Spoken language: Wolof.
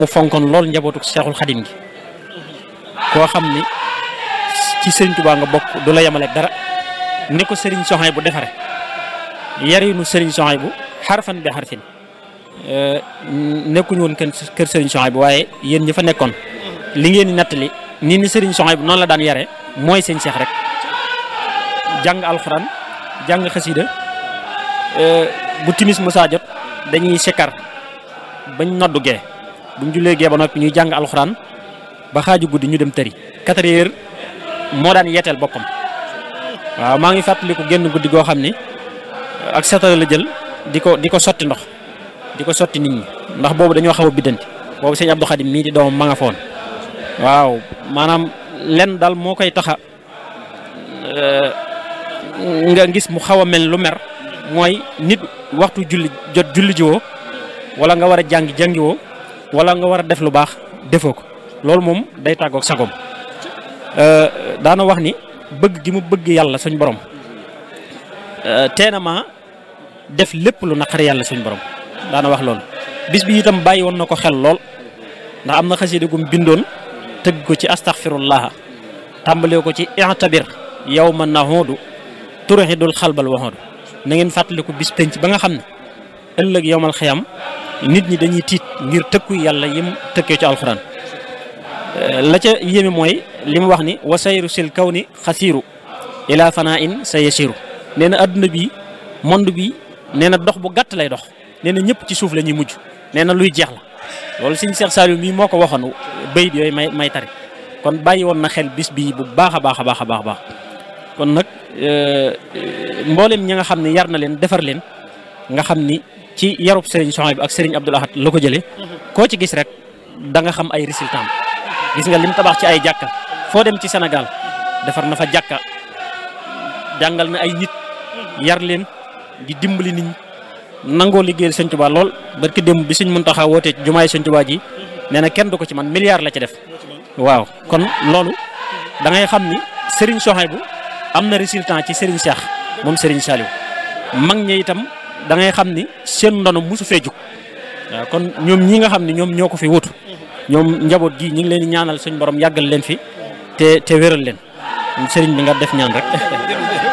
mu fonkoon lool njabootu Seexul Xadim gi koo xam ni ci Sëriñ Tuubaa nga bokk du la yemaleeg dara ni ko Sëriñ Soxay bu defare yarinu Sëriñ Soxay bu xarfan bi xarfin nekkuñu woon kën kër Sëriñ Soxay bu waaye yéen ñi fa nekkoon li ngeen di nattali nii ni Sëriñ Soxay bu noonu la daan yare mooy seen seex rek jàng alxuraan jàng xasida bu timis musaa jot dañuy sikkar bañ noddu gee buñ jullee gee ba noppi ñuy jàng alxuraan ba xaaju guddi ñu dem tëri quatre heures moo daan yeeteel boppam waaw maa ngi fàttaliku génn guddi goo xam ni ak satala la jël di ko di ko sotti ndox di ko sotti nit ñi ndax boobu dañoo xaw a biddanti boobu sëñ Abdou Khadim mii di doomam ma nga foon waaw maanaam lenn daal moo koy taxa nga gis mu xaw a mel lu mer mooy nit waxtu julli jot julli jiwoo wala nga war a jàngi jàngiwoo wala nga war a def lu baax defoo ko loolu moom day tàggoog sagom daana wax ni bëgg gi mu bëgg yàlla suñ borom teena ma def lépp lu naqari yàlla suñ borom daana wax loolu bis bi itam bàyyi woon na ko xel lool ndax am na xasida gum bindoon tëgg ko ci astaghfirullah tàmbalee ko ci i'tabir yawma nahudu turhidul xalbal waxoodu na ngeen fàttaliku bis penc ba nga xam ne ëllëg yowmal xiyam nit ñi dañuy tiit ngir tëkku yàlla yim tëkkee ci alxuraan la ca yéeme mooy li mu wax ni wa sayru sil kaw ni xasiiru ila fanaa in sa yasiru nee na adduna bi monde bi nee na dox bu gàtt lay dox nee na ñëpp ci suuf la ñuy mujj nee na luy jeex la loolu sëñ Cheikh Saliou mii moo ko waxoon bayit yooyu may may tari kon bàyyi woon na xel bis bii bu baax a baax a baax a baax kon nag mboolem ñi nga xam ne yar na leen defar leen nga xam ni ci yarub Serigne Souhaïbou ak Serigne Abdoul Ahad la ko jëlee koo ci gis rek da nga xam ay résultats gis nga lim tabax ci ay jàkka foo dem ci Sénégal defar na fa jàkka jàngal na ay nit yar leen di dimbali nit ñi nangoo liggéeyal Sëñ Tuubaa lool barki démb bi Sëñ Muntaxa wootee ci jumaay Sëñ Tuubaa ji nee na kenn du ko ci man milliard la ci def waaw kon loolu da ngay xam ni Serigne Souhaïbou am na résultat ci Serigne Cheikh moom Serigne Saliou mag ñi itam da ngay xam ni seen ndono mosu fee jug waaw kon ñoom ñi nga xam ne ñoom ñoo ko fi wutu ñoom njaboot gi ñu ngi leen di ñaanal suñ borom yàggal leen fi te te wéral leen Serigne bi nga def ñaan rek.